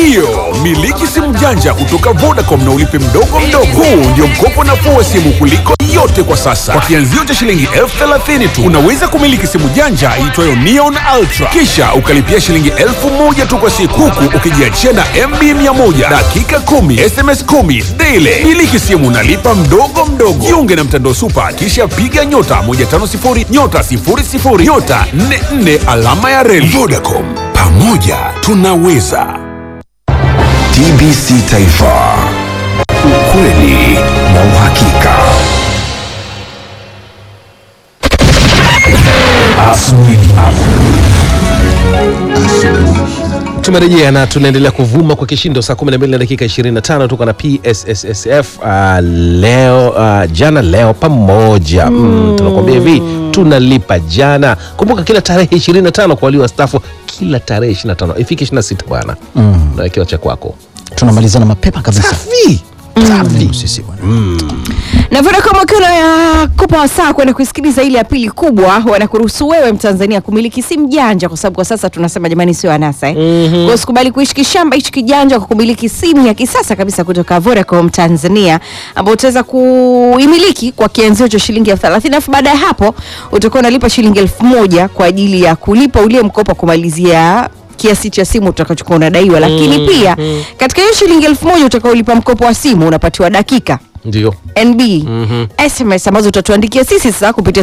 Ndiyo, miliki simu janja kutoka Vodacom na ulipe mdogo mdogo. Huu ndio mkopo nafuu wa simu kuliko yote kwa sasa. Kwa kianzio cha shilingi elfu thelathini tu unaweza kumiliki simu janja iitwayo Neon Ultra, kisha ukalipia shilingi elfu moja tu kwa siku, huku ukijiachia na MB 100 dakika 10 SMS 10 daily. Miliki simu nalipa mdogo mdogo. Jiunge na mtandao Super, kisha piga nyota 150 nyota 00 nyota 44 alama ya reli. Vodacom, pamoja tunaweza. TBC Taifa, ukweli na uhakika. Asubuhi. Tumerejea na tunaendelea kuvuma kwa kishindo saa 12 na dakika 25 tuko na PSSSF uh, leo uh, jana leo pamoja mm. tunakuambia hivi tunalipa jana. Kumbuka kila tarehe 25 kwa walio wastaafu, kila tarehe 25 ifike 26 bwana mm. nawekewa cha kwako tunamalizana mapema kabisa safi safi. sisi bwana na Vodacom wakiwa wanakupa wasaa kwenda kusikiliza ile ya pili kubwa, wanakuruhusu wewe Mtanzania kumiliki simu janja, kwa sababu kwa sasa tunasema jamani, sio anasa eh? mm-hmm. Kwa usikubali kuishi kishamba hichi kijanja kwa kumiliki simu ya kisasa kabisa kutoka Vodacom Tanzania, ambayo utaweza kuimiliki kwa kianzio cha shilingi elfu thelathini alafu baada ya hapo utakuwa unalipa shilingi elfu moja kwa ajili ya kulipa ule mkopo kumalizia kiasi cha simu utakachokuwa unadaiwa, lakini pia katika hiyo shilingi elfu moja utakaolipa mkopo wa simu unapatiwa dakika Ndio NB SMS ambazo utatuandikia sisi sasa kupitia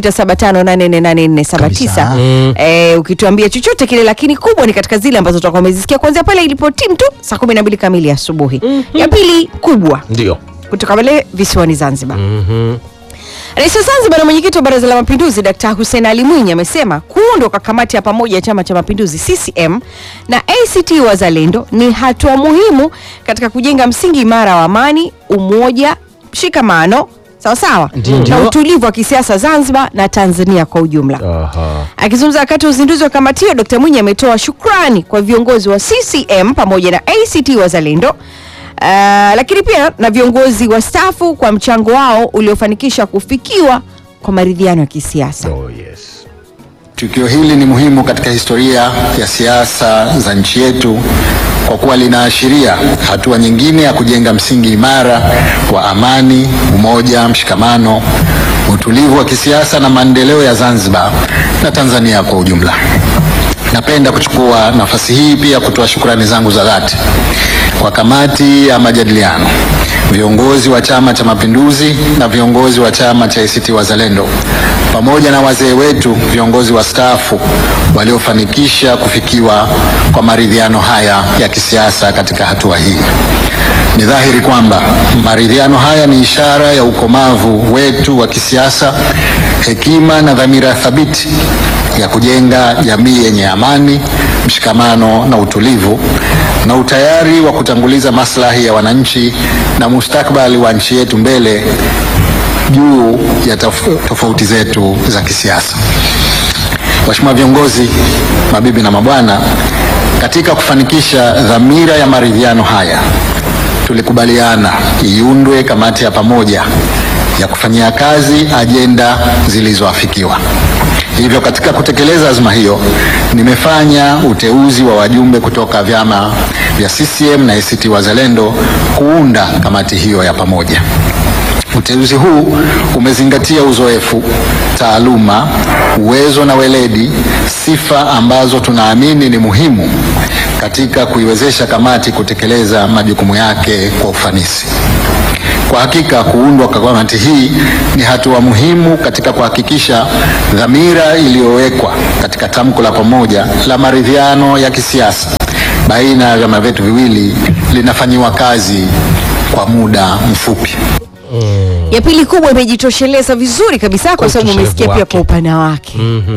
0675848479 Kabisa. eh, ukituambia chochote kile, lakini kubwa ni katika zile ambazo tutakuwa umezisikia kuanzia pale ilipo timu tu saa 12 kamili asubuhi. Ya pili kubwa ndio kutoka pale visiwani Zanzibar. Rais wa Zanzibar na mwenyekiti wa Baraza la Mapinduzi Dkt. Hussein Ali Mwinyi amesema kuundwa kwa kamati ya pamoja ya Chama cha Mapinduzi CCM na ACT Wazalendo ni hatua muhimu katika kujenga msingi imara wa amani, umoja, mshikamano sawa sawa na utulivu wa kisiasa Zanzibar na Tanzania kwa ujumla. Aha. Akizungumza wakati wa uzinduzi wa kamati hiyo, Dkt. Mwinyi ametoa shukrani kwa viongozi wa CCM pamoja na ACT Wazalendo Uh, lakini pia na viongozi wa stafu kwa mchango wao uliofanikisha kufikiwa kwa maridhiano ya kisiasa. Oh, yes. Tukio hili ni muhimu katika historia ya siasa za nchi yetu kwa kuwa linaashiria hatua nyingine ya kujenga msingi imara wa amani, umoja, mshikamano, utulivu wa kisiasa na maendeleo ya Zanzibar na Tanzania kwa ujumla. Napenda kuchukua nafasi hii pia kutoa shukrani zangu za dhati kwa kamati ya majadiliano, viongozi wa Chama cha Mapinduzi na viongozi wa chama cha ACT Wazalendo pamoja na wazee wetu viongozi wastaafu waliofanikisha kufikiwa kwa maridhiano haya ya kisiasa katika hatua hii. Ni dhahiri kwamba maridhiano haya ni ishara ya ukomavu wetu wa kisiasa, hekima na dhamira thabiti ya kujenga jamii yenye amani, mshikamano na utulivu na utayari wa kutanguliza maslahi ya wananchi na mustakabali wa nchi yetu mbele juu ya tof- tofauti zetu za kisiasa. Waheshimiwa viongozi, mabibi na mabwana, katika kufanikisha dhamira ya maridhiano haya tulikubaliana iundwe kamati ya pamoja ya kufanyia kazi ajenda zilizoafikiwa. Hivyo katika kutekeleza azma hiyo, nimefanya uteuzi wa wajumbe kutoka vyama vya CCM na ACT Wazalendo kuunda kamati hiyo ya pamoja. Uteuzi huu umezingatia uzoefu, taaluma, uwezo na weledi, sifa ambazo tunaamini ni muhimu katika kuiwezesha kamati kutekeleza majukumu yake kwa ufanisi. Kwa hakika kuundwa kwa kamati hii ni hatua muhimu katika kuhakikisha dhamira iliyowekwa katika tamko la pamoja la maridhiano ya kisiasa baina ya vyama vyetu viwili linafanyiwa kazi kwa muda mfupi. Ya pili kubwa imejitosheleza vizuri kabisa kwa sababu utoshelevu umesikia pia wake. kwa upana wake.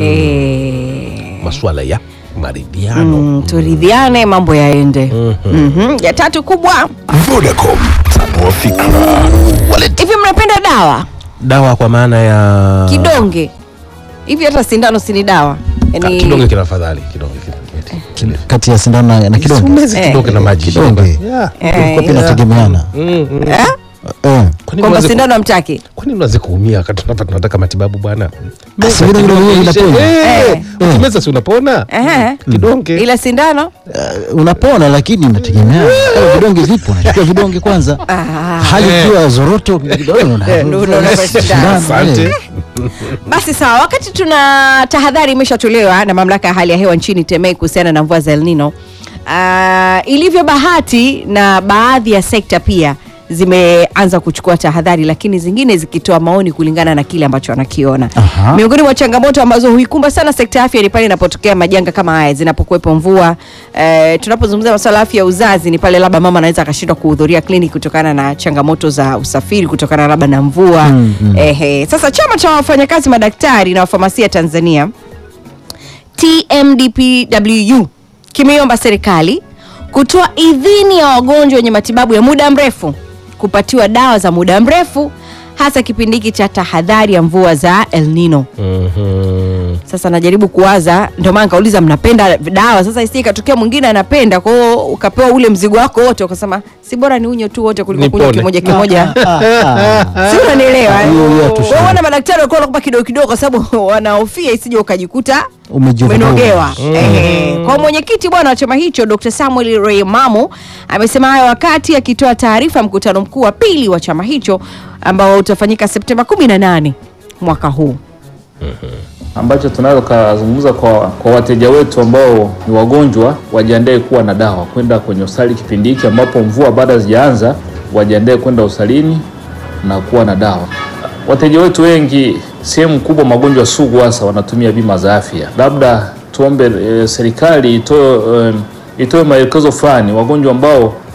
Eh, masuala ya maridhiano mm, turidhiane mambo yaende. Mhm. Ya tatu kubwa, Vodacom, tanua fikra. hivi mnapenda dawa dawa kwa maana ya kidonge hivi? Hata sindano si ni dawa? Ah, Yaani- kidonge kina afadhali kidonge kina- kati ya sindano na, na kidonge Umezi Eh. kidonge na maji Kidonge. Yeah. Eh, kwa pia inategemeana eh? eh, Kwani kwamba mwanze ku- sindano amtaki kwani mnaanza kuumia wakati tunapa tunataka matibabu bwana si vidonge vyenyewe vinapona. Eh. ukimeza si unapona Ehe. kidonge ila sindano Uh, unapona lakini inategemea kama vidonge vipo unachukua vidonge kwanza Ah. hali ikiwa zoroto vidonge una- Ndio, ndio, ndio, sindano, asante eh. basi sawa wakati tuna tahadhari imeshatolewa na mamlaka ya hali ya hewa nchini temei kuhusiana na mvua za el nino uh, ilivyo bahati na baadhi ya sekta pia zimeanza kuchukua tahadhari lakini zingine zikitoa maoni kulingana na kile ambacho wanakiona Aha. miongoni mwa changamoto ambazo huikumba sana sekta ya afya ni pale inapotokea majanga kama haya zinapokuwepo mvua eh, tunapozungumzia masuala ya afya ya uzazi ni pale labda mama anaweza akashindwa kuhudhuria kliniki kutokana na changamoto za usafiri kutokana labda na mvua mm, mm. Ehe. sasa chama cha wafanyakazi madaktari na wafamasia tanzania tmdpwu kimeiomba serikali kutoa idhini ya wagonjwa wenye matibabu ya muda mrefu kupatiwa dawa za muda mrefu hasa kipindi hiki cha tahadhari ya mvua za el nino Mhm. sasa najaribu kuwaza ndio maana nikauliza mnapenda dawa sasa isi ikatokea mwingine anapenda kwa hiyo ukapewa ule mzigo wako wote ukasema si bora ni unyo tu wote kuliko kunywa Nipone. kimoja kimoja Ah, ah. si unanielewa Hiyo, hiyo hatushindi. Kwa hiyo wana madaktari walikuwa wanakupa kidogo kidogo kwa sababu wanahofia isije ukajikuta Umejivuta. umenogewa Ehe. kwa mwenyekiti bwana wa chama hicho dr samuel reimamu amesema hayo wakati akitoa taarifa ya mkutano mkuu wa pili wa chama hicho ambao utafanyika septemba 18 mwaka huu ambacho tunaweza kuzungumza kwa, kwa wateja wetu ambao ni wagonjwa wajiandae kuwa na dawa kwenda kwenye hospitali kipindi hiki ambapo mvua bado hazijaanza, wajiandae kwenda hospitalini na kuwa na dawa. Wateja wetu wengi, sehemu kubwa magonjwa sugu hasa wanatumia bima za afya. Labda tuombe e, serikali itoe e, itoe maelekezo fulani wagonjwa ambao